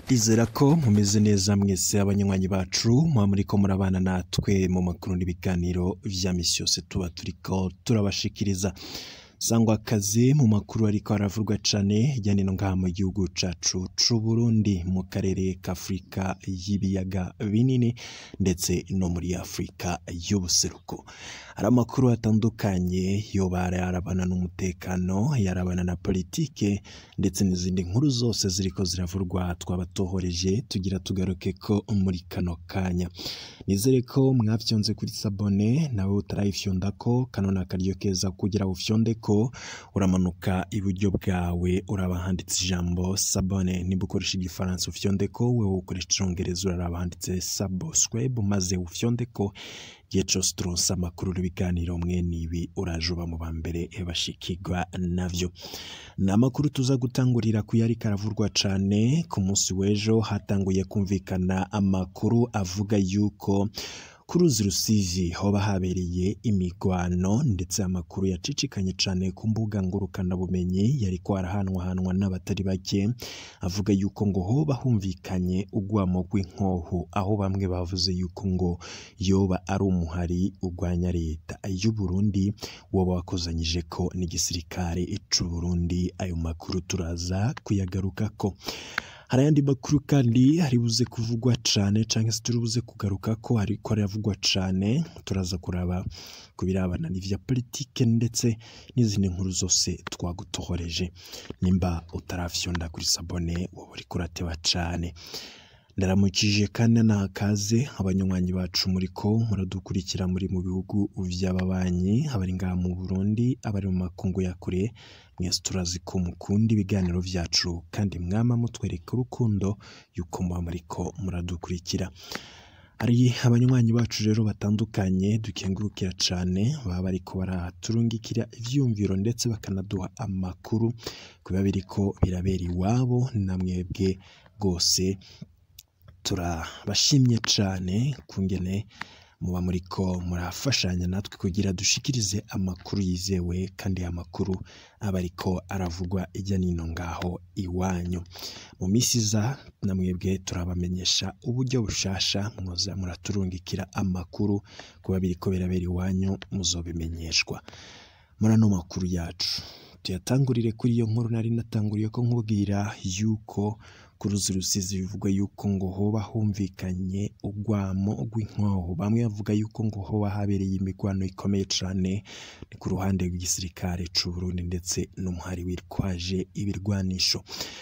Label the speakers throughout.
Speaker 1: Izera ko mumeze neza mwese abanywanyi bacu muba muriko murabana natwe mu makuru n'ibiganiro vya misi yose tuba turiko turabashikiriza sangwa akazi mu makuru ariko aravurwa cane hirya no hino ngaha mu gihugu cacu c'Uburundi mu karere k'Afrika y'ibiyaga binini ndetse no muri Afurika y'ubuseruko hari amakuru atandukanye yoba yarabana n'umutekano yarabana na politike ndetse n'izindi nkuru zose ziriko ziravurwa twabatohoreje tugira tugaruke ko muri kano kanya nizere ko mwafyonze kuri sabone nawe utarayifyondako kano ni akaryo keza kugira ufyondeko uramanuka iburyo bwawe uraba handitse ijambo sabone niba ukoresha igifaransa ufyondeko wewe ukoresha icongereza uraraba handitse subscribe maze ufyondeko igihe cose turonse amakuru n'ibiganiro mwene ibi uraje uba mu ba mbere bashikirwa navyo ni amakuru tuza gutangurira ku yari karavurwa cane ku munsi w'ejo hatanguye kumvikana amakuru avuga yuko ku ruzi rusizi hoba habereye imigwano ndetse amakuru yacicikanye cane ku mbuga ngurukanabumenyi yariko arahanwahanwa n'abatari bake avuga yuko ngo hoba humvikanye urwamo rw'inkoho aho bamwe bavuze yuko ngo yoba ari umuhari urwanya leta y'Uburundi woba wakozanyije ko n'igisirikare c'Uburundi ayo makuru turaza kuyagarukako hari ayandi makuru kandi hari buze kuvugwa cane canke se turi buze kugaruka ko hariko haravugwa cane turaza kuraba ku birabana n'ivya politike ndetse n'izindi nkuru zose twagutohoreje nimba utarafyonda kuri sabone woba uriko urateba cane ndaramukije kandi nakaze abanywanyi bacu muriko muradukurikira muri mu bihugu vy'ababanyi abari ngaha mu Burundi abari mu makungu ya kure mwese turazi ko mukunda ibiganiro vyacu kandi mwama mutwereka urukundo yuko muba muriko muradukurikira hari abanywanyi bacu rero batandukanye dukengurukira cane baba bariko baraturungikira ivyumviro ndetse bakanaduha amakuru kuba biriko birabera iwabo na mwebwe rwose turabashimye cane kungene muba muriko murafashanya natwe kugira dushikirize amakuru yizewe kandi amakuru aba ariko aravugwa ijya nino ngaho iwanyu mu misi iza na mwebwe turabamenyesha uburyo bushasha mwoza muraturungikira amakuru kuba biriko birabera iwanyu muzobimenyeshwa muri ano makuru yacu tuyatangurire kuri iyo nkuru nari natanguriye ko nkubwira yuko ku ruzi rusizi bivugwa yuko ngo hoba humvikanye urwamo rw'inkoho bamwe bavuga yuko ngo hoba habereye imigwano ikomeye cane ni ku ruhande rw'igisirikare c'Uburundi ndetse n'umuhari witwaje ibirwanisho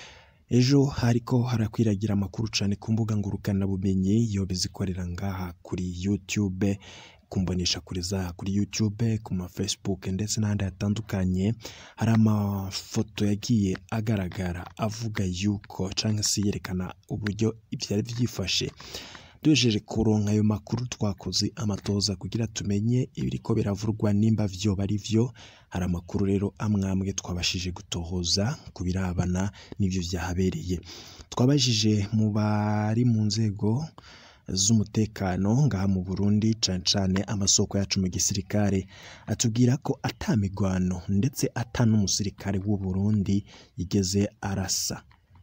Speaker 1: ejo hariko harakwiragira amakuru cane ku mbuga ngurukanabumenyi yoba izikorera ngaha kuri YouTube kumbonesha kuri za kuri YouTube ku ma Facebook ndetse n'ahandi hatandukanye hari amafoto yagiye agaragara avuga yuko canke se yerekana uburyo ivyari vyifashe duhejeje kuronka ayo makuru twakoze amatoza kugira tumenye ibiriko biravurwa nimba vyoba ari vyo hari amakuru rero amwamwe twabashije gutohoza ku birabana n'ivyo vyahabereye twabajije mu bari mu nzego z'umutekano ngaha mu Burundi cane cane amasoko yacu mu gisirikare atubwira ko ata migwano ndetse ata n'umusirikare w'u Burundi yigeze arasa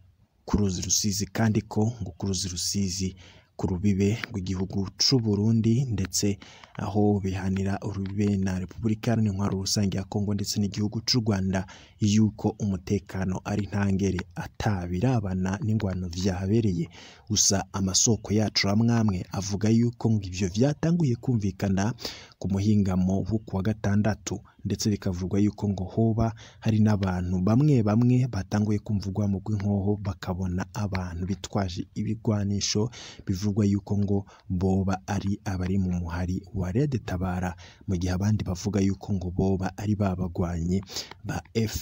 Speaker 1: ku ruzi rusizi kandi ko ngo ku ruzi rusizi ku rubibe rw'igihugu c'u Burundi ndetse aho bihanira urubibe na Repubulika Iharanira Intwaro Rusange ya Kongo ndetse n'igihugu c'u Rwanda yuko umutekano ari ntangere atabirabana n'ingwano vyahabereye gusa amasoko yacu amwamwe avuga yuko ngo ivyo vyatanguye kumvikana ku muhingamo wo kuwa gatandatu ndetse bikavugwa yuko ngo hoba hari n'abantu bamwe bamwe batanguye kumvugwa mu rw'inkoho bakabona abantu bitwaje ibigwanisho bivugwa yuko ngo boba ari abari mu muhari wa Red Tabara mu gihe abandi bavuga yuko ngo boba ari babagwanyi ba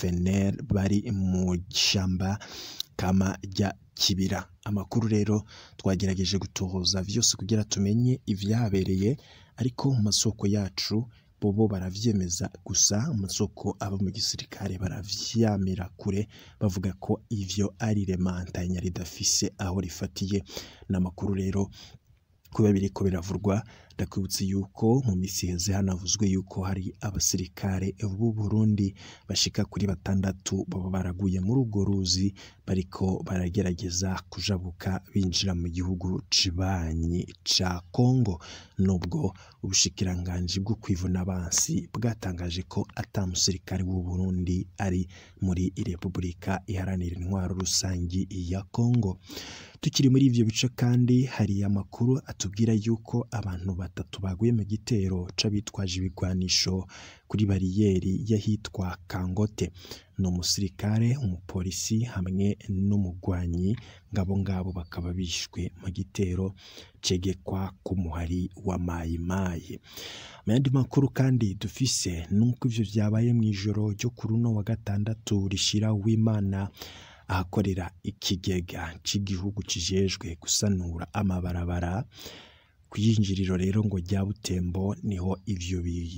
Speaker 1: FNL bari mu shamba kama rya kibira amakuru rero twagerageje gutohoza vyose kugira tumenye ivyabereye ariko mu masoko yacu bobo baravyemeza gusa amasoko aba mu gisirikare baravyamira kure bavuga ko ivyo ari remantanya ridafise aho rifatiye n'amakuru rero kuba biriko biravurwa ndakwibutsa yuko mu minsi iheze hanavuzwe yuko hari abasirikare b'u Burundi bashika kuri batandatu baba baraguye muri urwo ruzi bariko baragerageza kujabuka binjira mu gihugu cibanyi ca Kongo nubwo ubushikiranganji bwo kwivuna abansi bwatangaje ko ata musirikare w'u Burundi ari muri Repubulika iharanira intwaro rusangi ya Kongo tukiri muri ivyo bice kandi hari amakuru atubwira yuko abantu batatu baguye mu gitero c'abitwaje ibigwanisho kuri bariyeri y'ahitwa Kangote ni umusirikare umupolisi hamwe n'umugwanyi ngabo ngabo bakaba bishwe mu gitero cegekwa ku muhari wa mayimayi mu yandi makuru kandi dufise nuko ivyo vyabaye mw'ijoro ryo ku runo wa gatandatu rishira w'Imana ahakorera ikigega c'igihugu kijejwe gusanura amabarabara kw'iyinjiriro rero ngo rya Butembo niho ivyo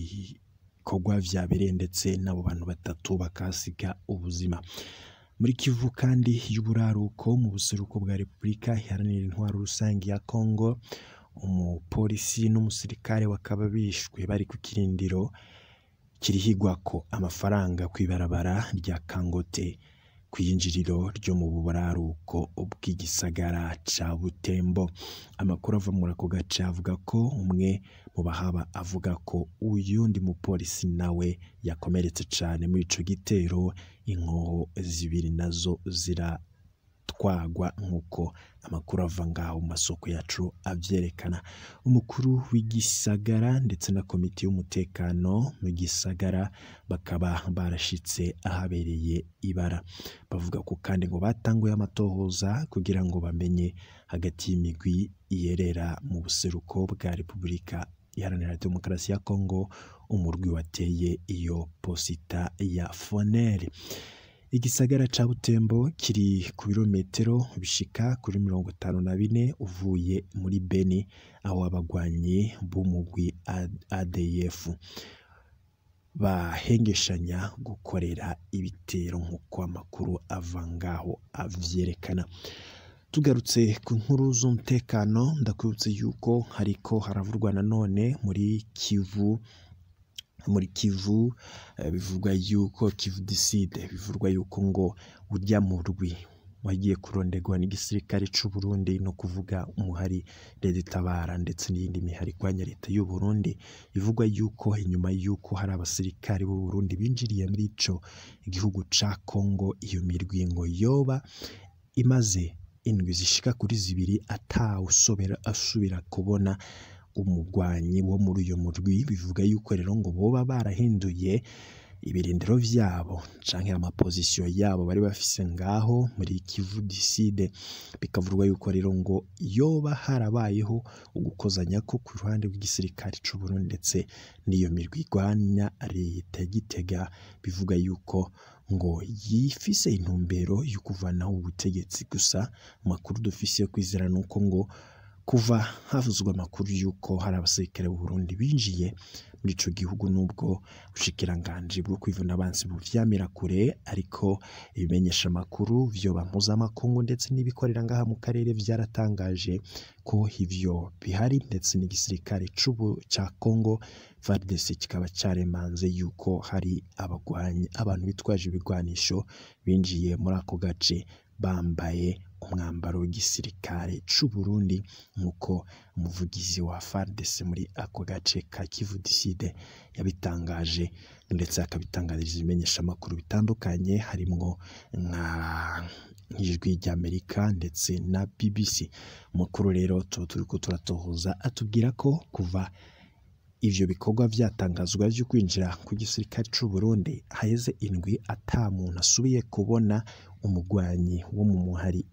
Speaker 1: bikorwa vyabereye ndetse n'abo bantu batatu bakahasiga ubuzima muri Kivu kandi y'uburaruko mu buseruko bwa Repubulika iharanira intwaro rusange ya Kongo umupolisi n'umusirikare bakaba bishwe bari ku kirindiro kirihigwako amafaranga kw'ibarabara rya Kangote kw'iyinjiriro ryo mu buraruko bw'igisagara ca Butembo amakuru ava muri ako gace avuga ko umwe mu bahaba avuga ko uyundi mupolisi nawe yakomeretse cane muri ico gitero inkoho zibiri nazo ziratwagwa nk'uko amakuru ava ngaho mu masoko yacu avyerekana umukuru w'igisagara ndetse na komite y'umutekano mu gisagara bakaba barashitse ahabereye ibara bavuga ko kandi ngo batanguye amatohoza kugira ngo bamenye hagati y'imigwi iyerera mu buseruko bwa Repubulika iharanira demokarasi ya Kongo umurwi wateye iyo posita ya Fonere igisagara ca Butembo kiri ku birometero bishika kuri mirongo itanu na bine uvuye muri Beni aho abagwanyi b'umugwi ADF bahengeshanya gukorera ibitero nk'uko amakuru ava ngaho avyerekana tugarutse ku nkuru z'umutekano ndakwibutse yuko hariko haravurwa nanone muri Kivu muri Kivu bivugwa yuko Kivu Diside bivugwa yuko ngo urya murwi wagiye kurondegwa n'igisirikare c'u Burundi no kuvuga umuhari Leta itabara ndetse n'iyindi mihari irwanya leta y'u Burundi bivugwa yuko inyuma yuko hari abasirikare b'u Burundi binjiriye muri ico igihugu ca Kongo iyo mirwi ngo yoba imaze indwi zishika kuri zibiri atawusobera asubira kubona umugwanyi wo muri uyo murwi bivuga yuko rero ngo boba barahinduye ibirindiro vyabo canke amapozisiyo yabo bari bafise ngaho muri Kivu Diside bikavurwa yuko rero ngo yoba harabayeho ugukozanya ko ku ruhande rw'igisirikare c'u Burundi ndetse n'iyo mirwi igwanya leta ya Gitega bivuga yuko ngo yifise intumbero yo kuvanaho ubutegetsi gusa amakuru dufise yo kwizera nuko ngo kuva havuzwe amakuru yuko hari abasirikare b'u Burundi binjiye muri ico gihugu nubwo ubushikiranganji bwo kwivuna abansi buvyamira kure ariko ibimenyesha amakuru vyoba mpuzamakungu ndetse n'ibikorera ngaha mu karere vyaratangaje ko ivyo bihari ndetse n'igisirikare c'ubu ca Congo FARDC kikaba caremanze yuko hari abagwanyi abantu bitwaje ibigwanisho binjiye muri ako gace bambaye umwambaro w'igisirikare c'u Burundi nk'uko umuvugizi wa FARDC muri ako gace ka Kivu Diside yabitangaje ndetse akabitangariza ibimenyesha amakuru bitandukanye harimwo nka nk'ijwi ry'Amerika ndetse na BBC mukuru rero tuba turiko turatohoza atubwira ko kuva ivyo bikorwa vyatangazwa vyo kwinjira ku gisirikare c'u Burundi haheze indwi ata muntu asubiye kubona umugwanyi wo mu muhari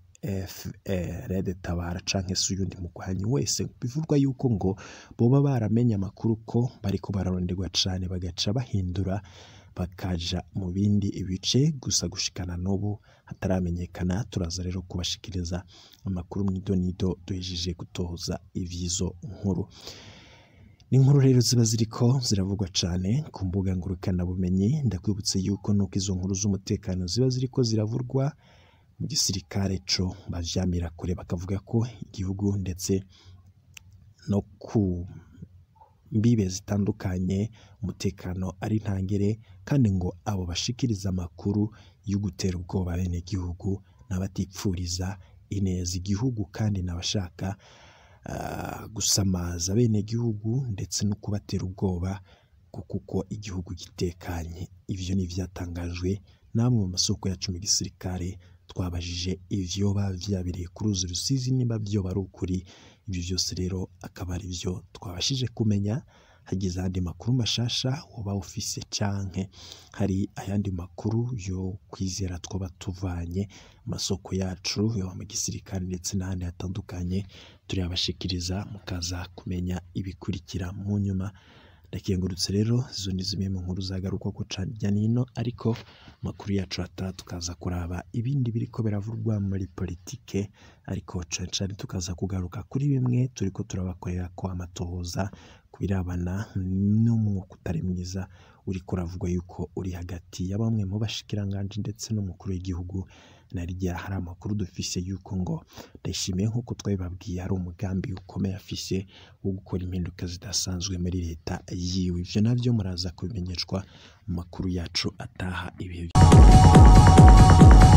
Speaker 1: FRD Tabara canke se uyundi mugwanyi wese bivurwa yuko ngo boba baramenye amakuru ko bariko bararonderwa cane bagaca bahindura bakaja mu bindi bice gusa gushikana n'ubu hataramenyekana turaza rero kubashikiriza amakuru mw'idonido duhejeje gutoza ivyizo nkuru n'inkuru rero ziba ziriko ziravugwa cane ku mbuga ngurukanabumenyi ndakwibutse yuko nuko izo nkuru z'umutekano ziba ziriko ziravurwa mu gisirikare co bavyamira kure bakavuga ko igihugu ndetse no ku mbibe zitandukanye umutekano ari ntangere kandi ngo abo bashikiriza amakuru yo gutera ubwoba bene gihugu n'abatipfuriza ineza igihugu kandi n'abashaka ah, gusamaza bene gihugu ndetse no kubatera ubwoba ngo kuko igihugu gitekanye ivyo ni ivyatangajwe namwe mu masoko yacu mu gisirikare twabajije ivyoba vyabereye ku ruzi rusizi niba vyoba ari ukuri ibyo byose rero akaba ari byo twabashije kumenya hagize ayandi makuru mashasha woba ufise canke hari ayandi makuru yo kwizera twaba tuvanye mu masoko yacu yo mu gisirikare ndetse n'ahandi hatandukanye turabashikiriza mukaza kumenya ibikurikira mu nyuma ndakengurutse rero izo ni zimwe mu nkuru zagaruka ko cajya nino ariko amakuru yacu ataha tukaza kuraba ibindi biriko biravurwa muri politike ariko cane cane tukaza kugaruka kuri bimwe turiko turabakorera ko amatohoza ku birabana n'umwuka utari mwiza uriko uravugwa yuko uri hagati ya bamwe mu bashikiranganji ndetse n'umukuru w'igihugu na rya hari amakuru dufise yuko ngo ndayishimiye nk'uko twabibabwiye hari umugambi ukomeye afise wo gukora impinduka zidasanzwe muri leta yiwe ivyo navyo muraza kubimenyeshwa mu makuru yacu ataha ibihe